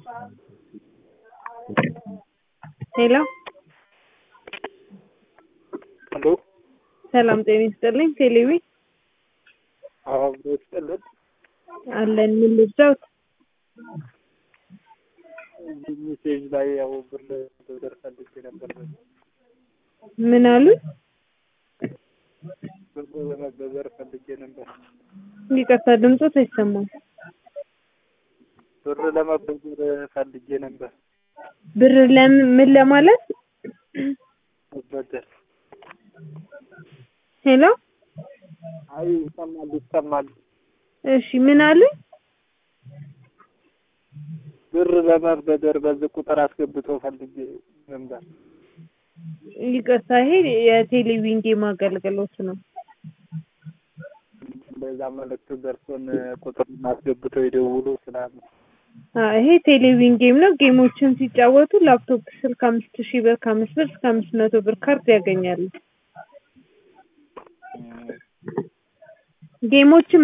ሄሎ ሄሎ ሰላም ጤና ይስጥልኝ። ቴሌቪ አዎ አብሮ ይስጥልን። አለን። ምን ልርዳዎት? እዚህ ሜሴጅ ላይ ያው ብር ብር ፈልጌ ነበር። ምን አሉ? ብር ለመበደር ፈልጌ ነበር። ይቅርታ ድምፆት አይሰማም። ብር ለመበደር ፈልጌ ነበር። ብር ለምን ምን ለማለት? መበደር ሄሎ አይ ይሰማል ይሰማል። እሺ ምን አሉ? ብር ለመበደር በዚህ ቁጥር አስገብቶ ፈልጌ ነበር። ይቅርታ ይሄ የቴሌቪዥን ጌም አገልግሎት ነው። በዛ መልእክቱ ደርሶን ቁጥር አስገብተው ይደውሉ ስላሉ አ ይሄ ቴሌቪዥን ጌም ነው። ጌሞችን ሲጫወቱ ላፕቶፕ ስልክ አምስት ሺህ ብር ከአምስት ብር እስከ አምስት መቶ ብር ካርድ ያገኛሉ። ጌሞችን